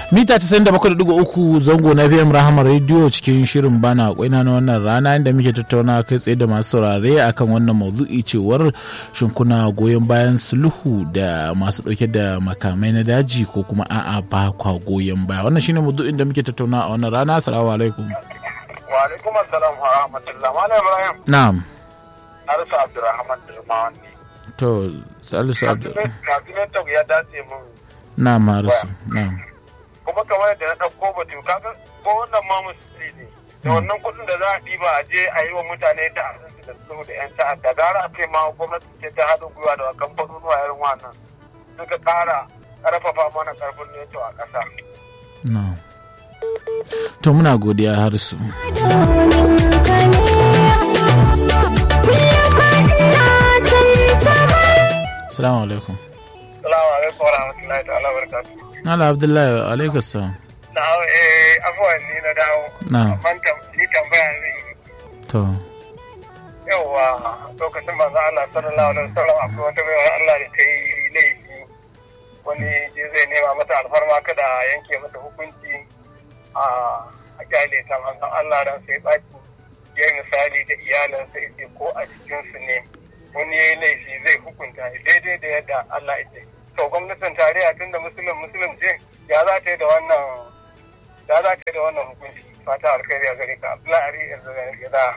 mita 97.3 zango na fm rahama radio cikin shirin bana kwaina na wannan rana inda muke tattauna kai tsaye da masu saurare akan wannan maudu'i cewar shin kuna goyon bayan sulhu da masu dauke da makamai na daji ko kuma a'a ba kwa goyon baya wannan shine maudu'in da muke tattauna a wannan rana assalamu alaikum wa alaikum assalam wa rahmatullah malam ibrahim na'am harsa abdurrahman dirmawan ne to salisu abdurrahman kafin ya dace mun na'am harisu na'am kuma kamar yadda na ɗauko batu kaga ko wannan ma musulmi ne da wannan kuɗin da za a ɗiba a je a yi wa mutane ta asibiti da su da yan ta'adda gara a ce ma gwamnati ce ta haɗin gwiwa da kamfanonuwa irin wannan suka ƙara ƙarfafa mana ƙarfin neto a ƙasa. na'am to muna godiya harisu Assalamu alaikum. Salamu alaikum wa rahmatullahi ta'ala barakatuh. Ala Abdullahi alaikum salam. Na eh abubuwan ni na dawo. Na. Amma ni tambaya zai yi. To. Yawwa lokacin manzo Allah sallallahu alaihi wasallam akwai wata baiwar Allah da ta yi laifi wani je zai nema mata alfarma kada a yanke mata hukunci a a kyale ta manzon Allah dan sai baki ya yi misali da iyalansa ya ce ko a cikinsu ne wani ya yi laifi zai hukunta daidai da yadda Allah ya ce. To gwamnatin tarayya tun da musulun musulun ce ya za ta yi da wannan ya za ta yi da wannan hukunci fata alkhairi a gare ka Abdullahi Ari yanzu ya da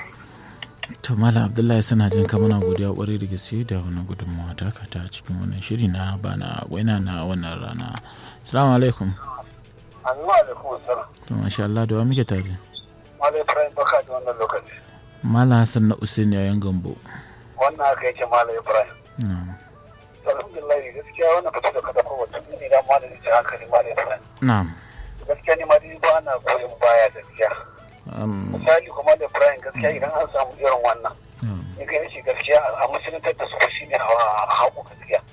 To Malam Abdullahi suna jin ka muna godiya kwarai da gaske da wannan gudunmawa ta ka ta cikin wannan shiri na bana waina na wannan rana. Assalamu alaikum. Assalamu alaikum assalam. To masha Allah da wa muke tare. Malai Ibrahim baka da wannan lokaci. Malam Hassan na Usaini yayin Gambo. Wannan haka yake Malai Ibrahim. Na'am. Alhamdulillah gaskiya wannan fito da kada kowace ne da malai ta hankali Malai Ibrahim. Na'am. Gaskiya ni ma dai ba na goyon baya gaskiya. Um, Misali kuma da Ibrahim gaskiya idan an samu irin wannan. na'am. Ni ga shi gaskiya a musuluntar da su shi ne a haƙu gaskiya.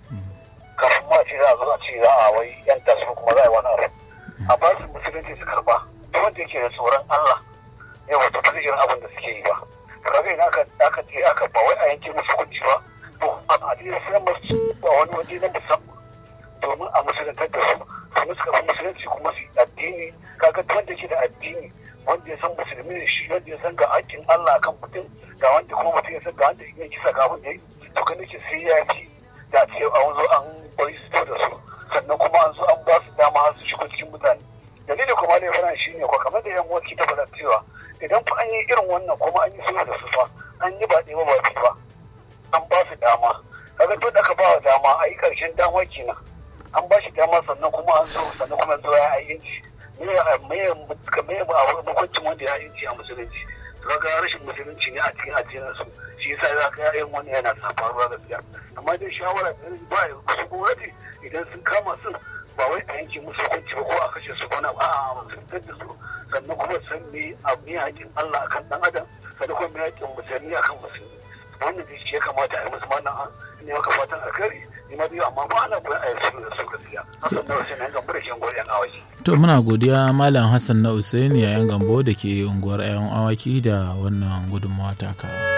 Kafin ma ce za a zo a ce za a wai yan tasu kuma za a yi wani abu. A ba su musulunci su karba. Duk wanda yake da tsoron Allah yau wata ba zai irin abin da suke yi ba. Kaga idan aka aka je aka ba wai a yanke musu hukunci ba. To a addinin sai masu ba wani waje na musamman. domin a musuluntar da su su suka fi musulunci kuma su yi addini kaga duk wanda ke da addini wanda ya san musulmi ne shi wanda ya san ga hakkin Allah akan mutum ga wanda kuma mutum ya san ga wanda ya kisa ga wanda ya to kan nake sai ya fi da ce an zo an bari su da su sannan kuma an zo an ba su dama har su shigo cikin mutane dalili kuma ne fara shi ne ko kamar da yan waki ta faɗa cewa idan fa an yi irin wannan kuma an yi sulhu da su fa an yi ba ɗaya ba ba biyu ba an ba su dama kaga duk da aka ba wa dama a yi ƙarshen dama kenan an ba shi dama sannan kuma an zo sannan kuma zo ya ayyinci me me me ba a hukuncin wanda ya ayyinci a musulunci to kaga rashin musulunci ne a cikin addinin su shi yasa za ka yin wani yana sa faruwa gaskiya amma dai shawara ba su gwamnati idan sun kama su ba wai a yanke musu hukunci ba ko a kashe su ko na ba a musuluntar da su sannan kuma san me a me haƙin Allah akan dan adam sannan kuma me haƙin musulmi akan musulmi wannan dai shi ya kamata a yi musu mana ne maka fatan alkhairi ni ma biyu amma ba ana koyon a yi su da su gaskiya hasan na wasu ne ga burkin goyon awaki To muna godiya Malam Hassan na Usaini yayin Gambo da ke unguwar 'yan awaki da wannan gudunmawa ta ka.